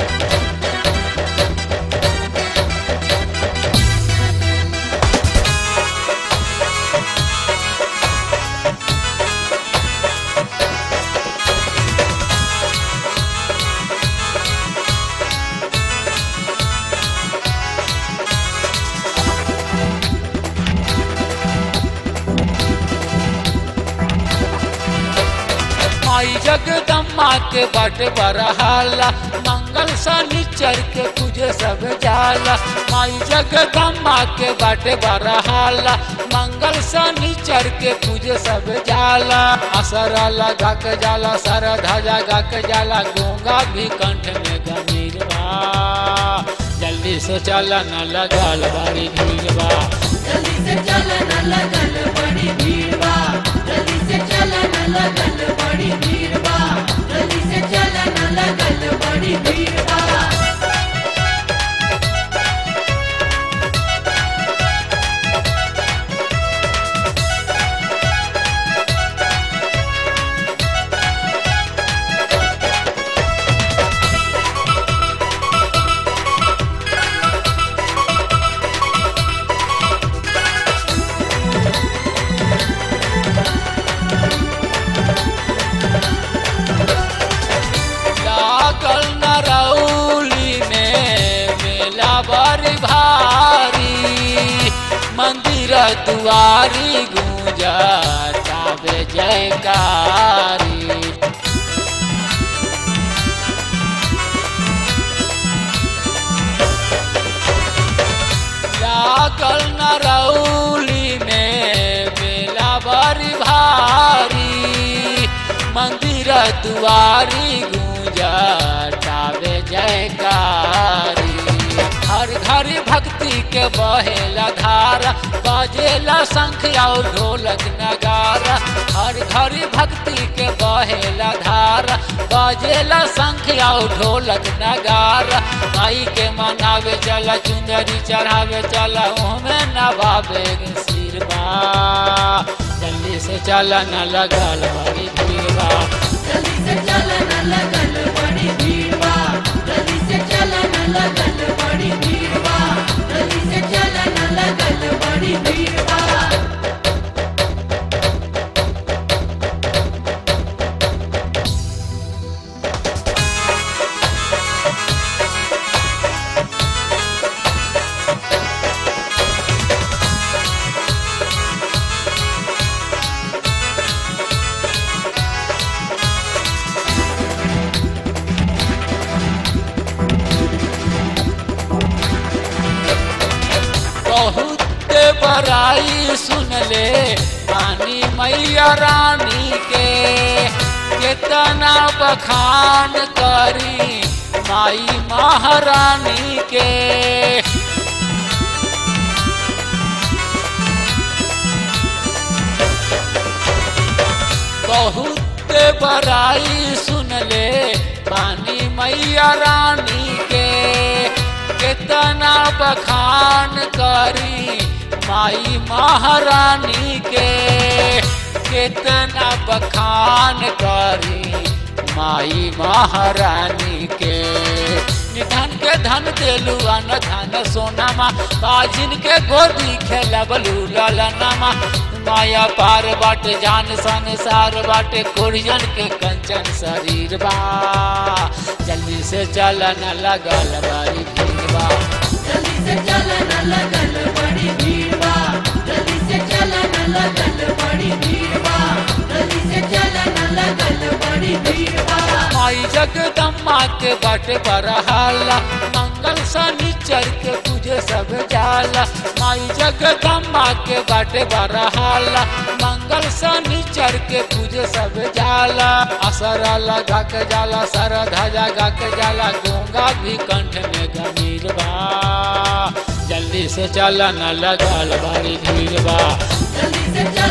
माई जगदम्मा के बट बरहाला मंगल शनिचर के पूजे सब जाला माई जगदम्मा के बट बरहाला मंगल शनिचर के पूजे सब जाला असरा लगा के जाला सर ध्वजा गा के जाला गूंगा भी कंठ में गमीर बा जल्दी से चला न लगल बड़ी भीड़ बा जल्दी से चलन लगल बड़ी भीड़ बा जल्दी से चलन लगल बड़ी भीड़ बा जल्दी से चलन लगल बड़ी भीड़ बा लागल नरौली में मेला बड़ी भारी मंदिर दुआरी गूंजा ताबे जयकारी लागल नरौली में मेला बड़ी भारी मंदिर दुआरी गूंजा टावे जयकारी हर घर भक्ति के बहेला धारा बजेला शंख और ढोलक नगारा हर घर भक्ति के बहेला धारा बजेला शंख और ढोलक नगारा माई के मनावे चला चुंदरी चढ़ावे चला उहमें नवावे गे सिर बा जल्दी से चला न लगल बड़ी भीड़ बा जल्दी से चलन लगल बड़ी भीड़ बा जल्दी से चलन लगल बड़ी भीड़ बा जल्दी से चलन लगल बड़ी भीड़ बा बहुत बड़ाई सुन ले रानी मैया रानी के कितना बखान करी माई महारानी के बहुत बड़ाई सुन ले पानी मैया रानी के कितना बखान करी माई महारानी के कितना बखान करी माई महारानी के निधन के धन देलू अन धन सोनामा बाजिन के गोदी खेलबलू ललनामा माया पार बाट जान संसार बाटे कुरियन के कंचन शरीर बा जल्दी से चलन लगल बड़ी भीड़ बा जल्दी से चलन लगल बड़ी भीड़ बा जल्दी से चलन लगल बड़ी भीड़ बा जल्दी से चलन लगल बड़ी भीड़ बा माई जगदम्मा के बट बरहाला मंगल शनिचर के पूजे सब जाला माई जगदम्मा के बट बरहाला मंगल शनिचर के पूजे सब जाला असरा लगा के जाला सर ध्वजा गा के जाला गूंगा भी कंठ में गमीर बा जल्दी से चला न लगल बड़ी भीड़ बा जल्दी से चल